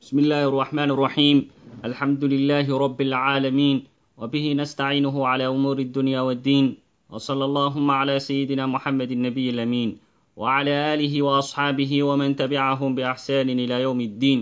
بسم الله الرحمن الرحيم الحمد لله رب العالمين وبه نستعينه على أمور الدنيا والدين وصلى اللهم على سيدنا محمد النبي الأمين وعلى آله وأصحابه ومن تبعهم بإحسان إلى يوم الدين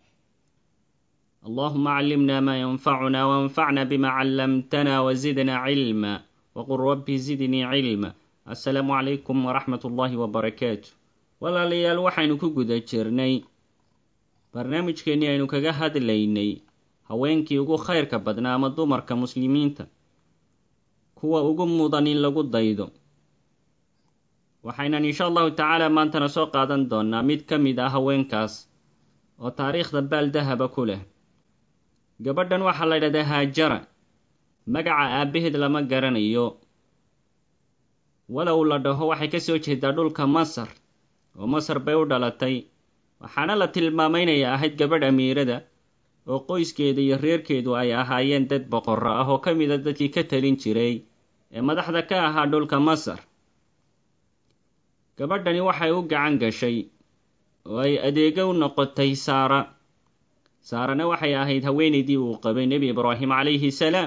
اللهم علمنا ما ينفعنا وانفعنا بما علمتنا وزدنا علما وقل رب زدني علما السلام عليكم ورحمة الله وبركاته walaalayaal waxaynu ku guda jirnay barnaamijkeennii aynu kaga hadlaynay haweenkii ugu khayrka badnaa ama dumarka muslimiinta kuwa ugu mudan in lagu daydo waxaynan insha allahu tacaala maantana soo qaadan doonaa mid ka mid ah haweenkaas oo taariikhda baal dahaba ku leh gabadhan waxaa la ydhahdaa haajara magaca aabbaheed lama garanayo walow la dhaho waxay ka soo jeedaa dhulka masar oo masar bay u dhalatay waxaana la tilmaamay inay ahayd gabadh amiirada oo qoyskeeda iyo reerkeedu ay ahaayeen dad boqorro ah oo ka mid a dadkii ka talin jiray ee madaxda ka ahaa dhulka masar gabadhani waxay u gacan gashay oo ay adeego u noqotay saara saarana waxay ahayd haweenaydii uu qabay nebi ibraahim calayhi salaam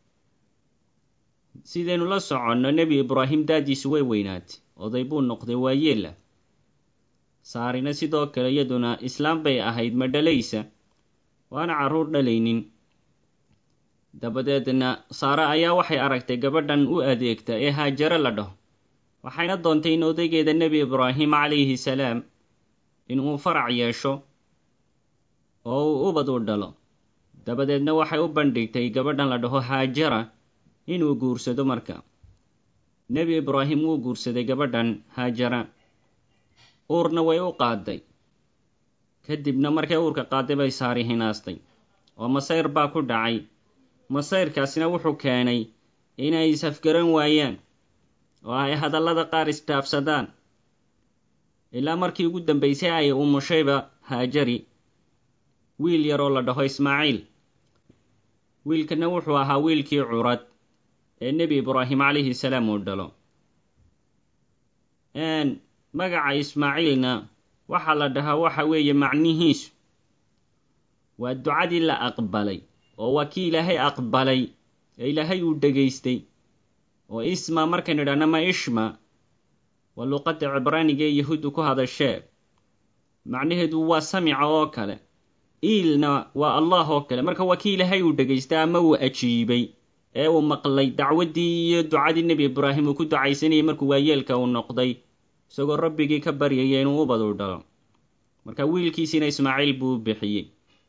sidaynu la soconno nebi ibraahim daadiisu way weynaatay oday buu noqday waayeela saarina sidoo kale iyaduna islaam bay ahayd ma dhalaysa waana carruur dhalaynin dabadeedna saare ayaa waxay aragtay gabadhan u adeegta ee haajaro la dhaho waxayna doontay in odaygeeda nebi ibraahim calayhi salaam inuu farac yeesho oo uu ubad u dhalo dabadeedna waxay u bandhigtay gabadhan la dhaho haajara inuu guursado marka nebi ibraahim wuu guursaday gabadhan haajara uurna way u qaaday kadibna markay uurka qaaday bay saari hinaastay oo masayr baa ku dhacay masayrkaasina wuxuu keenay inay isafgaran waayaan oo ay hadallada qaar isdhaafsadaan ilaa markii ugu dambaysay ay umushayba haajari wiil yaroo la dhaho ismaaciil wiilkana wuxuu ahaa wiilkii curad ee nebi ibraahim calayhi salaam uu dhalo magaca ismaaciilna waxaa la dhahaa waxa weeye macnihiisu waa ducadii la aqbalay oo waa kii ilaahay aqbalay ee ilaahay uu dhegaystay oo isma markaynu idhahno ma ishma waa luuqadda cibraaniga ee yahuuddu ku hadashee macnaheedu waa samica oo kale iilna waa allah oo kale marka waa kii ilaahay uu dhegaystay ama uu ajiibay ee uu maqlay dacwaddii iyo ducadii nebi ibraahim uu ku ducaysanayay markuu waayeelka uu noqday isagoo rabbigii ka baryaya inuu ubad u dhalo marka wiilkiisiina ismaaciil buu u bixiyey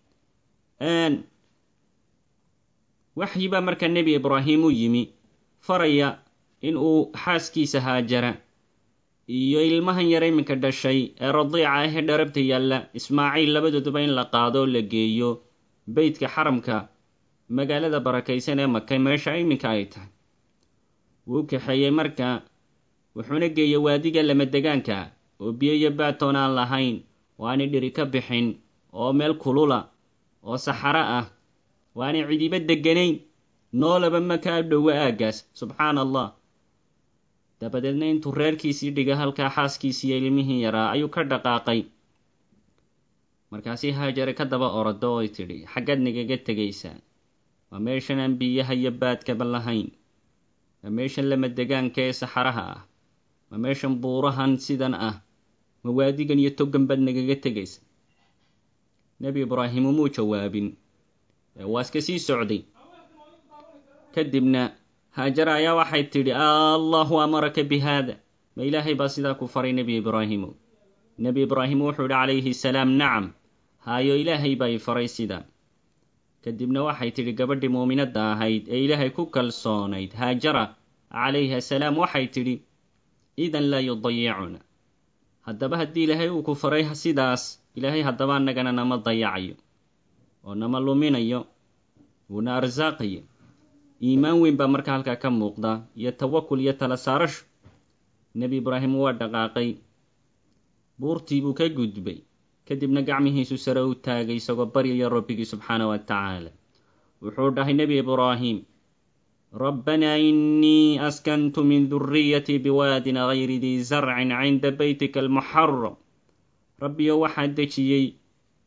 waxyi baa marka nebi ibraahim u yimi faraya in uu xaaskiisa haajara iyo ilmahan yar iminka dhashay ee radiica ah ee dharabta yaalla ismaaciil labadooduba in la qaado oo la geeyo beytka xaramka magaalada barakaysan ee maka meesha iminka ay tahay wuu kaxeeyey marka wuxuuna geeyey waadiga lamadegaanka oo biyo iyo baatoon aan lahayn oo aanay dhiri ka bixin oo meel kulula oo saxaro ah oo aanay cidiba deganayn noolaba ma kaa dhowo aaggaas subxaana allah dabadeedna intuu reerkiisii dhiga halkaa xaaskiisiiyo ilmihii yaraa ayuu ka dhaqaaqay markaasi haajare ka daba orado oy tidhi xaggaad nagaga tegaysaa waa meeshan aan biyaha iyo baadkaba lahayn waa meeshan lamadegaanka ee saxaraha ah ma meeshan buurahan sidan ah ma waadigan iyo togan baad nagaga tegaysa nebi ibraahim umuu jawaabin waa iska sii socday kadibna haajara ayaa waxay tidhi allahu amaraka bi haada ma ilaahay baa sidaa ku faray nebi ibraahimo nebi ibraahim wuxuu idhi calayhi salaam nacam haayo ilaahay baa i faray sidaa kadibna waxay tidhi gabadhii muuminadda ahayd ee ilaahay ku kalsoonayd haajara calayhi asalaam waxay tidhi idan laa yudayicuna haddaba haddii ilaahay uu ku faray sidaas ilaahay haddaba annagana nama dayacayo oo nama luminayo wuuna arsaaqayo iimaan weyn baa marka halkaa ka muuqda iyo tawakul iyo tala saarasho nebi ibraahim waa dhaqaaqay buurtii buu ka gudbay kadibna gacmihiisu sare u taagay isagoo baryaya rabbigii subxaana wa tacaala wuxuu dhahay nebi ibraahim ربنا إني أسكنت من ذريتي بواد غير ذي زرع عند بيتك المحرم ربي waxaa dejiyey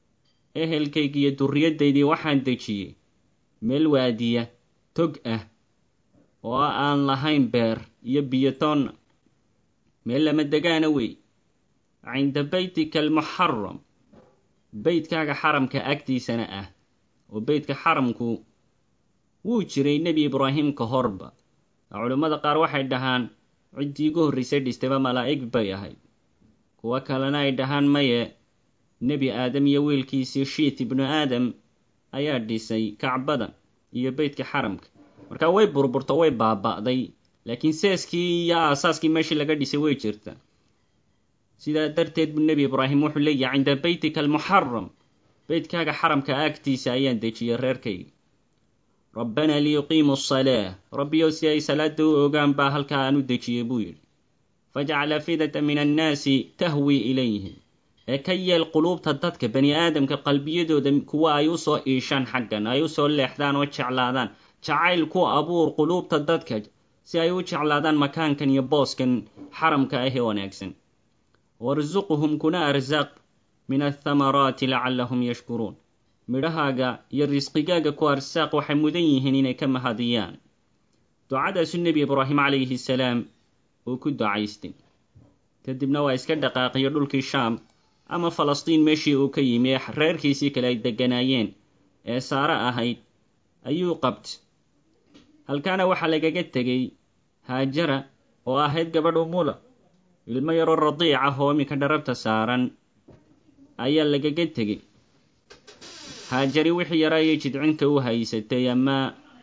ehelkayga iyo durriyaddaydii waxaan dejiyey meel waadiya tog ah oo aan lahayn beer iyo biyotoonna meel lama degaana wey cinda beytika almuxaram beytkaaga xaramka agtiisana ah oo beytka xaramku wuu jiray nebi ibraahim ka horba culimmada qaar waxay dhahaan ciddii ugu horraysay dhistayba malaa'ig bay ahayd kuwo kalena ay dhahaan maye nebi aadam iyo wiilkiisii shiit ibnu aadam ayaa dhisay kacbada iyo beytka xaramka marka way burburto way baaba'day laakiin seeskii iyo aasaaskii meeshii laga dhisay way jirta sidaa darteed buu nebi ibraahim wuxuu leeyahay cinda beytika almuxaram beytkaaga xaramka agtiisa ayaan dejiyay reerkayga rabbanaa liyuqiimu asalaa rabbiyow si ay salaada u ogaan baa halkaa aan u dejiyey buu yidhi fajcal afidata min annaasi tahwii ilayhim ee ka yeel quluubta dadka bani aadamka qalbiyadooda kuwa ay usoo iishaan xaggan ay usoo leexdaan oo jeclaadaan jacayl ku abuur quluubta dadka si ay u jeclaadaan makaankan iyo booskan xaramka ah ee wanaagsan warsuquhum kuna arsaaq min athamaraati lacallahum yashkuruun midhahaaga iyo risqigaaga ku arsaaq waxay mudan yihiin inay ka mahadiyaan ducadaasu nebi ibraahim calayhi salaam uu ku ducaystay kadibna waa iska dhaqaaqiyo dhulkii shaam ama falastiin meeshii uu ka yimi ee reerkiisii kale ay degganaayeen ee saare ahayd ayuu qabtay halkaana waxaa lagaga tegey haajara oo ahayd gabadh umula ilmo yaroo radiic ah oo iminka dharabta saaran ayaa lagaga tegey haajari wixii yaraa iyo jidcinka u haysatay ama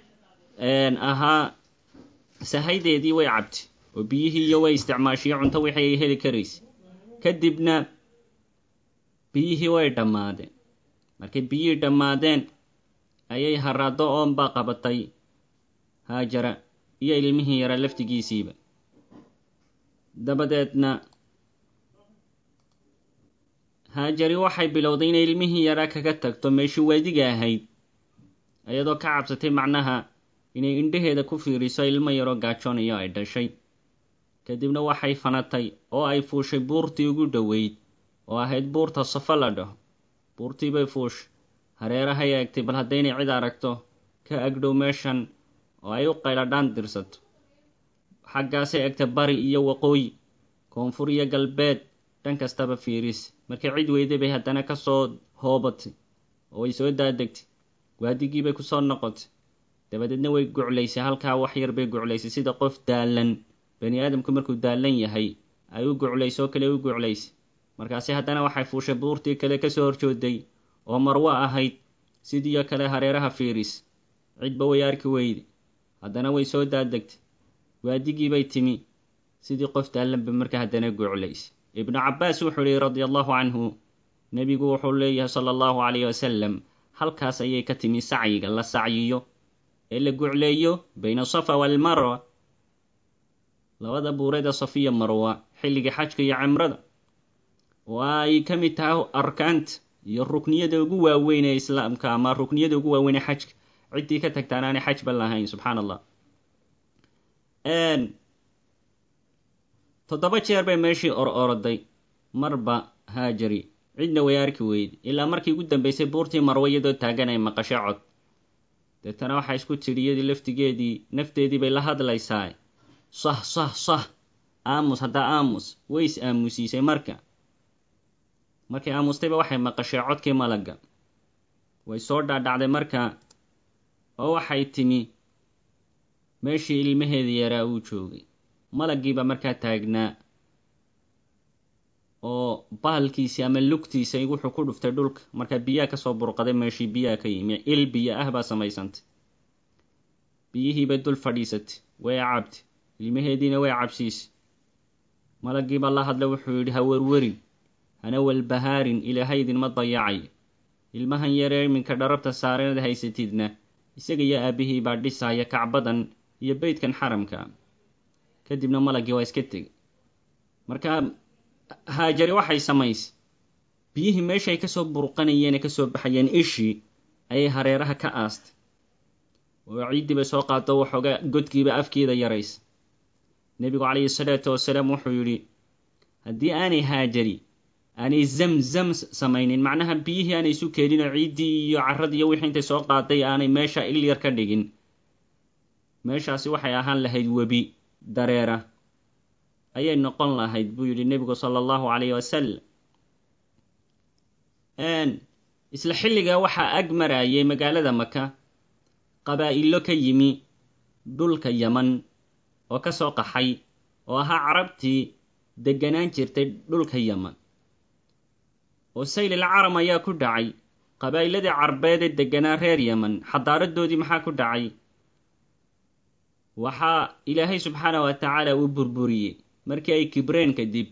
ahaa sahaydeedii way cabtay oo biyihii iyo way isticmaashiyo cunto wixii ay heli karaysay kadibna biyihii way dhammaadeen markay biyihii dhammaadeen ayay haraado oonbaa qabatay haajara iyo ilmihii yaraa laftigiisiiba dabadeedna haajari waxay bilowday inay ilmihii yaraa kaga tagto meeshii waadiga ahayd iyadoo ka cabsatay macnaha inay indhaheeda ku fiiriso ilmo yaroo gaajoonayo ay dhashay kadibna waxay fanatay oo ay fuushay buurtii ugu dhoweyd oo ahayd buurta safo la dhaho buurtii bay fuushay hareerahay eegtay bal haddaynay cid aragto ka agdhow meeshan oo ay u qayladhaan dirsato xaggaasay egtay bari iyo waqooyi koonfur iyo galbeed dhan kastaba fiiris markay cid weyday bay haddana ka soo hoobatay oo way soo daadegtay waadigii bay kusoo noqotay dabadeedna way guclaysay halkaa wax yar bay guclaysay sida qof daalan bani aadamku markuu daalan yahay ay u guclayso oo kale u guclaysay markaasi haddana waxay fuushay buurtii kale kasoo horjooday oo marwo ahayd sidiioo kale hareeraha fiiris cidba way arki weyday haddana way soo daadegtay waadigii bay timi sidii qof daallanba marka haddana guclaysay ibnu cabbaas wuxuu yihi radia allahu canhu nebigu wuxuu leeyahay sala allahu calayh wasalam halkaas ayay ka timi sacyiga la sacyiyo ee la gucleeyo bayna safa waalmarwa labada buureeda safiya marwa xilliga xajka iyo cimrada oo ay ka mid tahay arkaanta iyo rukniyada ugu waaweyn ee islaamka ama rukniyada ugu waaweyn ee xajka ciddii ka tagtaan aanay xajba lahayn subxaan allah toddoba jeer bay meeshii or oroday marba haajari cidna way arki weyday ilaa markii ugu dambeysay buurtii marwe iyadoo taagan ay maqasho cod deetana waxaa isku tidhi iyadii laftigeedii nafteedii bay la hadlaysaa sah sah sah aamus haddaa aamus way is aamusiisay marka markay aamustayba waxay maqashay codkii malagga way soo dhaadhacday marka oo waxay timi meeshii ilmaheedii yaraa uu joogay malaggiiba markaa taagnaa oo bahalkiisii ama lugtiisa wuxuu ku dhuftay dhulka markaa biyaha kasoo burqaday meeshii biyaha ka yimi il biyo ah baa samaysantay biyihiibay dul fadhiisatay way cabtay ilmaheediina way cabsiisay malaggiiba la hadla wuxuu yidhi ha werwerin hana walbahaarin ilaahay idinma dayacayo ilmahan yaree iminka dharabta saareed haysatidna isaga iyo aabihii baa dhisaya kacbadan iyo beydkan xaramka kadibna malaggii waa iska tegay marka haajari waxay samaysay biyihii meeshaay kasoo burqanayeene kasoo baxayeen ishii ayay hareeraha ka aastay oo ciiddii bay soo qaado waxoogaa godkiiba afkeeda yaraysa nebigu calayhi salaatu wasalaam wuxuu yidhi haddii aanay haajari aanay zamzam samaynin macnaha biyihii aanay isu keenin oo ciiddii iyo carradii iyo wixii intay soo qaaday aanay meesha ilyar ka dhigin meeshaasi waxay ahaan lahayd webi dareera ayay noqon lahayd buu yidhi nebigu sala allahu calayh wasalam isla xilligaa waxaa ag marayay magaalada maka qabaa'ilo ka yimi dhulka yaman oo ka soo qaxay oo ahaa carabtii degganaan jirtay dhulka yaman oo saylil caram ayaa ku dhacay qabaa'iladii carbeed ee degganaa reer yaman xadaaradoodii maxaa ku dhacay waxaa ilaahay subxaana wa tacaala uu burburiyey markii ay kibreen kadib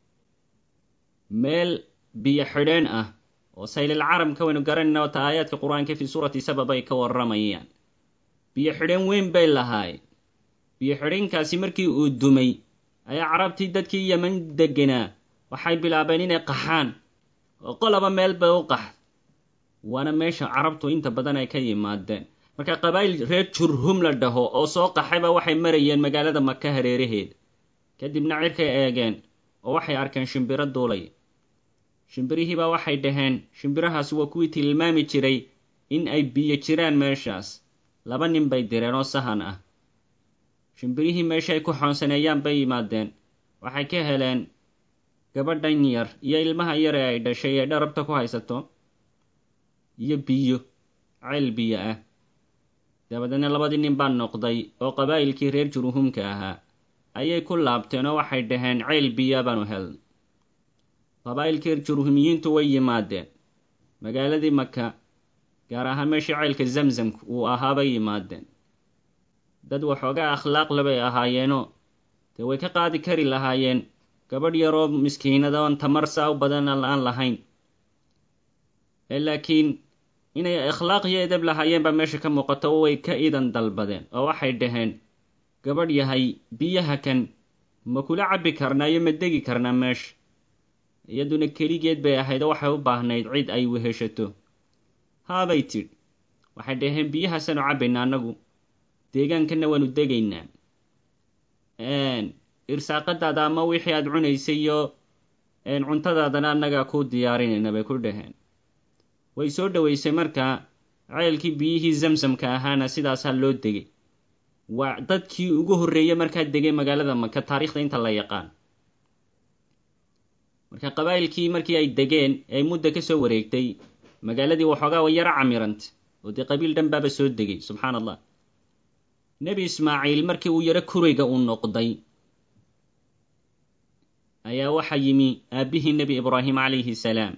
meel biyo xidheen ah oo saylil caramka waynu garanayna wata aayaadka qur-aanka fii suurati sabab ay ka warramayaan biyo xidheen weyn bay lahaayeen biyo xidheenkaasi markii uu dumay ayaa carabtii dadkii yeman degganaa waxay bilaabeen inay qaxaan oo qolaba meel bay u qax waana meesha carabtu inta badan ay ka yimaadeen marka qabaa'il reer jurhum la dhaho oo soo qaxayba waxay marayeen magaalada maka hareeraheeda kadibna cirkay eegeen oo waxay arkeen shimbiro duulay shimbirihiibaa waxay dhaheen shimbirahaasi waa kuwii tilmaami jiray in ay biyo jiraan meeshaas laba nin bay direen oo sahan ah shimbirihii meesha ay ku xoonsaneeyaan bay yimaadeen waxay ka heleen gabadhan yar iyo ilmaha yar ee ay dhashay ee dharabta ku haysato iyo biyo ceel biyo ah dabadeedna labadii nin baa noqday oo qabaa'ilkii reer jurhumka ahaa ayay ku laabteen oo waxay dhaheen ceel biya baanu helnay qabaa'ilkii jurhumiyiintu way yimaadeen magaaladii maka gaar ahaan meeshii ceylka zamzamka uu ahaabay yimaadeen dad waxoogaa akhlaaqle bay ahaayeenoo dee way ka qaadi kari lahaayeen gabadh yaroo miskiinada oon tamar saa u badan aan lahayn laakiin inay akhlaaq iyo edab lahaayeen baa meesha ka muuqato oo way ka idan dalbadeen oo waxay dhaheen gabadh yahay biyaha kan ma kula cabbi karnaa iyo ma degi karnaa meesha iyaduna keligeed bay ahayd oo waxay u baahnayd cid ay weheshato haabay tidhi waxay dhaheen biyahaasaanu cabbaynaa annagu deegaankanna waanu degaynaa irsaaqadaada ama wixii aad cunaysay iyo cuntadaadana annagaa kuu diyaarinayna bay ku dhaheen way soo dhoweysay markaa ceelkii biyihii zamsamka ahaana sidaasaa loo degay waa dadkii ugu horreeyey markaa degay magaalada maka taariikhda inta la yaqaan marka qabaa'ilkii markii ay degeen ay mudda ka soo wareegtay magaaladii waxoogaa way yaro camirantay oo dee qabiil dhan baaba soo degay subxaan allah nebi ismaaciil markii uu yaro kurayga uu noqday ayaa waxaa yimi aabbihii nebi ibraahim calayhi salaam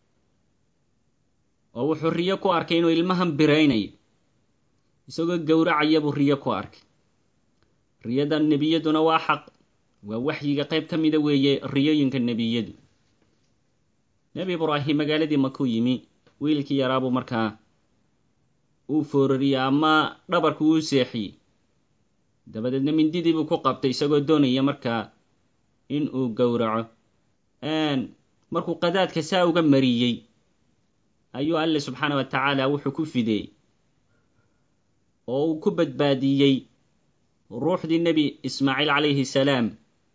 oo wuxuu riyo ku arkay inuu ilmahan biraynayo isagoo gowracaya buu riyo ku arkay riyada nebiyaduna waa xaq waa waxyiga qayb ka mida weeye riyooyinka nebiyadu nebi ibraahim magaaladii makuu yimi wiilkii yaraabuu markaa uu foorariyey ama dhabarku uu seexiyey dabadeedna mindidii buu ku qabtay isagoo doonaya markaa in uu gowraco markuu qadaadka saa uga mariyey ayuu alle subxaana wa tacaala wuxuu ku fideeyey oo uu ku badbaadiyey ruuxdii nebi ismaaciil calayhi salaam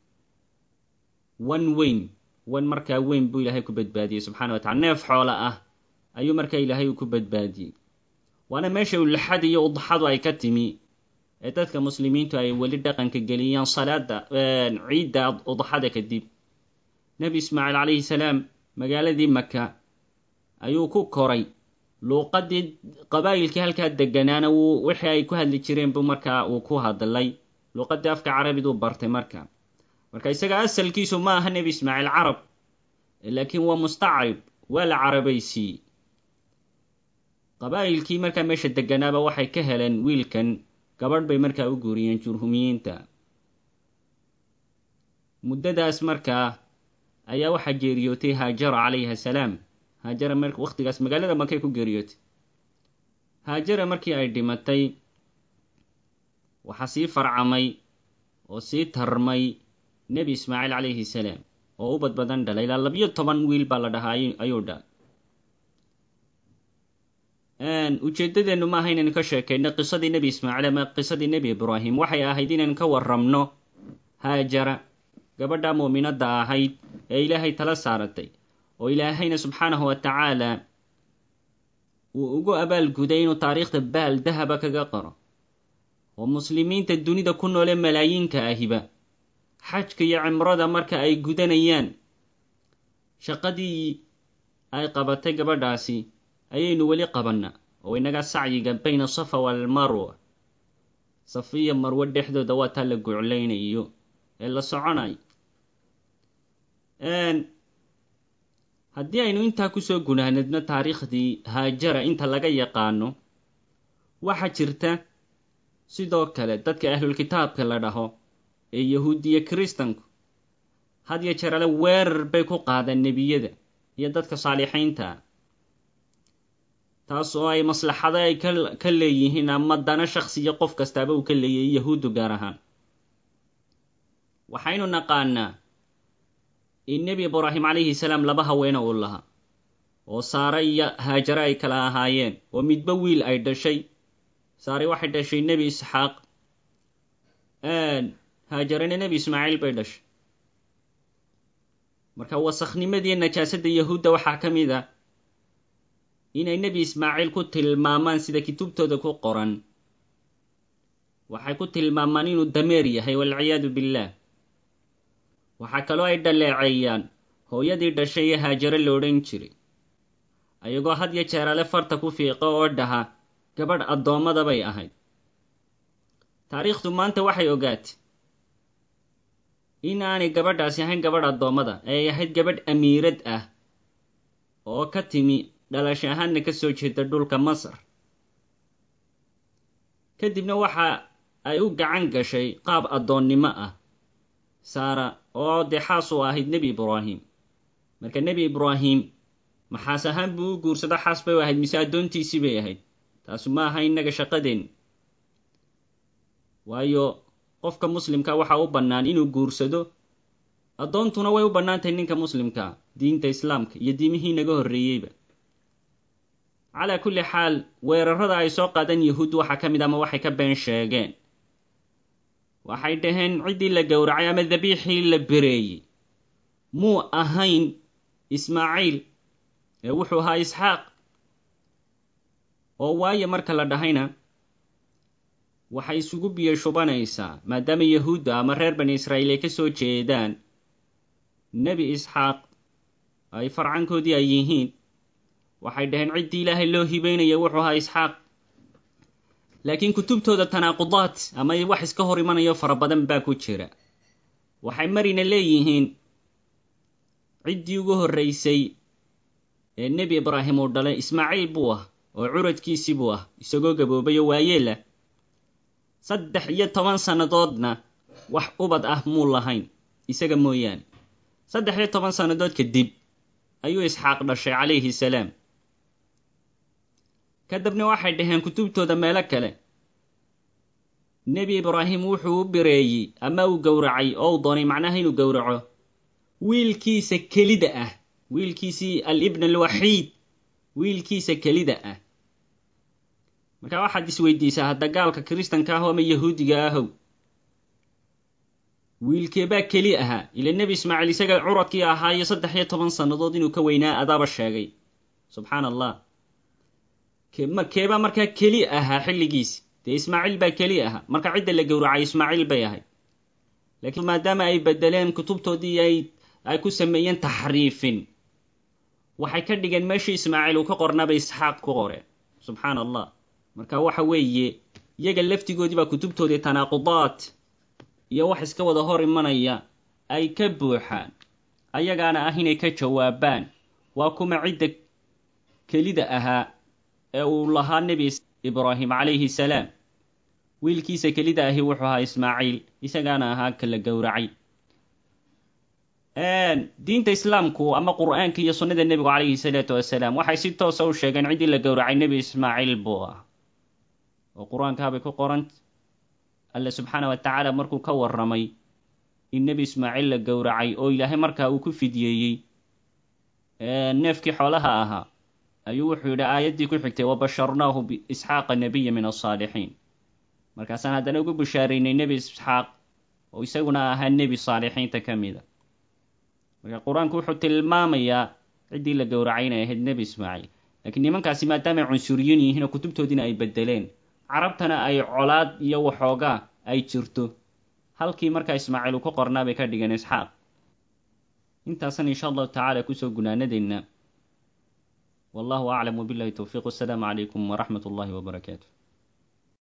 wan weyn wan markaa weyn buu ilaahay ku badbaadiyey subxana wa tacala neef xoola ah ayuu markaa ilaahay uu ku badbaadiyey waana meesha ulixad iyo udxadu ay ka timi ee dadka muslimiintu ay weli dhaqanka geliyaan salaada ciidda udxada kadib nebi ismaaciil calayhi salaam magaaladii maka ayuu ku koray luuqadii qabaa'ilkii halkaa deganaana wuu wixii ay ku hadli jireen buu markaa uu ku hadlay luuqadii afka carabiduu bartay marka marka isaga asalkiisu ma aha nebi ismaaciil carab laakiin waa mustacrib waa la carabaysiiyey qabaa'ilkii markaa meesha deganaaba waxay ka heleen wiilkan gabadh bay markaa u guuriyeen jurhumiyiinta muddadaas markaa ayaa waxaa geeriyootay haajara calayhi asalaam haajara mar wakhtigaas magaalada makay ku geeriyootay haajara markii ay dhimatay waxaa sii farcamay oo sii tarmay nebi ismaaciil calayhi salaam oo u badbadan dhalay ilaa labiyo toban wiil baa la dhahaa ayuu dhalay ujeeddadeennu maaha inaynu ka sheekayno qisadii nebi ismaaciil ama qisadii nebi ibraahim waxay ahayd inaynu ka warramno haajara gabadha muuminadda ahayd ee ilaahay tala saaratay oo ilaahayna subxaanahu wa tacaala uu ugu abaalguday inuu taariikhda baal dahaba kaga qoro oo muslimiinta dunida ku noole malaayiinka ahiba xajka iyo cimrada marka ay gudanayaan shaqadii ay qabatay gabadhaasi ayaynu weli qabannaa oo inaga sacyiga bayna safa waalmarwa safiya marwo dhexdooda waa taa la guclaynayo ee la soconayo haddii aynu intaa kusoo gunaanadno taariikhdii haajara inta laga yaqaano waxaa jirta sidoo kale dadka ahlulkitaabka la dhaho ee yahuudiya kiristanku had yo jeer ale weerar bay ku qaadaan nebiyada iyo dadka saalixiinta ah taas oo ay maslaxado ay ka leeyihiin ama dana shaksiya qof kastaaba uu ka leeyahay yahuuddu gaar ahaan waxaynu naqaanaa in nebi ibraahim calayhi salaam laba haweene uu lahaa oo saare iyo haajare ay kala ahaayeen oo midba wiil ay dhashay saare waxay dhashay nebi isxaaq haajarena nebi ismaaciil bay dhashay marka wasakhnimadiiyo najaasadda yahuudda waxaa ka mid a inay nebi ismaaciil ku tilmaamaan sida kutubtooda ku qoran waxay ku tilmaamaan inuu dameer yahay walciyaadu billaah waxaa kaloo ay dhaleeceeyaan hooyadii dhashay ee haajare la odhan jiray ayagoo had yo jeerale farta ku fiiqo oo dhaha gabadh addoommada bay ahayd taariikhdu maanta waxay ogaatay in aanay gabadhaasi ahayn gabadh addoommada ee ay ahayd gabadh amiirad ah oo ka timi dhalasho ahaanna ka soo jeeda dhulka masar kadibna waxa ay u gacan gashay qaab addoonnimo ah saara oo dee xaas u ahayd nebi ibraahim marka nebi ibraahim maxaas ahaan buu u guursado xaas bay u ahayd mise addoontiisii bay ahayd taasu ma aha innaga shaqadeen waayo qofka muslimka waxaa u bannaan inuu guursado addoontuna way u bannaantahay ninka muslimka diinta islaamka iyo diimihii naga horreeyeyba calaa kulli xaal weerarada ay soo qaadaan yahuud waxaa ka mid ama waxay ka been sheegeen waxay dhaheen ciddii la gowracay ama dabiixii la bereeyey muu ahayn ismaaciil ee wuxuu ahaa isxaaq oo waayo marka la dhahayna waxay isugu biyo shubanaysaa maadaama yahuudda ama reer bani israa'iil ay ka soo jeedaan nebi isxaaq ay farcankoodii ay yihiin waxay dhaheen ciddii ilaahay loo hibeynaya wuxuu ahaa isxaaq laakiin kutubtooda tanaaqudaad ama wax iska hor imanayo fara badan baa ku jira waxay marina leeyihiin ciddii ugu horraysay ee nebi ibraahim uu dhalay ismaaciil buu ah oo curadkiisii buu ah isagoo gaboobay oo waayeelah saddex iyo toban sannadoodna wax ubad ah muu lahayn isaga mooyaane saddex iyo toban sannadood kadib ayuu isxaaq dhashay calayhi salaam kadibna waxay dhaheen kutubtooda meelo kale nebi ibraahim wuxuu u bireeyey ama uu gowracay oo uu doonay macnaha inuu gowraco wiilkiisa kelida ah wiilkiisii al-ibn alwaxiid wiilkiisa kelida ah marka waxaad isweydiisaa hadda gaalka kiristanka ah ama yahuudiga ahow wiilkeebaa keli ahaa ila nebi ismaaciil isaga curadkii ahaa iyo saddex iyo toban sannadood inuu ka weynaa adaaba sheegay subxaan allah keebaa markaa keli ahaa xilligiisi dee ismaaciil baa keli ahaa marka cidda la gowracay ismaaciil bay ahayd laakiin maadaama ay bedeleen kutubtoodii ay ay ku sameeyeen taxriifin waxay ka dhigeen meeshii ismaaciil uu ka qornaabay isxaaq ku qoreen subxaan allah marka waxa weeye iyaga laftigoodii baa kutubtoodii tanaaqudaad iyo wax iska wada hor imanaya ay ka buuxaan ayagaana ah inay ka jawaabaan waa kuma cidda kelida ahaa ee uu lahaa nebi ibraahim calayhi salaam wiilkiisa kelida ahi wuxuu ahaa ismaaciil isagaana ahaa kala gowracay diinta islaamku ama qur-aanka iyo sunnada nebigu calayhi salaatu wasalaam waxay si toosa u sheegeen ciddii la gowracay nebi ismaaciil buu ah oo qur-aankaabay ku qoranta alle subxaana wa tacaala markuu ka warramay in nebi ismaaciil la gowracay oo ilaahay markaa uu ku fidyeeyey neefkii xoolaha ahaa ayuu wuxuu yidhi aayaddii ku xigtay wabasharnaahu biisxaaqa nabiya min alsaalixiin markaasaan haddana ugu bishaaraynay nebi isxaaq oo isaguna ahaa nebi saalixiinta ka mida marka qur-aanku wuxuu tilmaamayaa ciddii la gowracay inay ahayd nebi ismaaciil laakiin nimankaasi maadaamay cunsuriyiin yihiin oo kutubtoodiina ay bedeleen carabtana ay colaad iyo waxoogaa ay jirto halkii markaa ismaaciil uu ku qornaa bay ka dhigeen isxaaq intaasan insha allahu tacaala kusoo gunaanadeenna wallahu aclam wabillahi towfiiq wasalaamu calaykum waraxmat ullahi wabarakaatu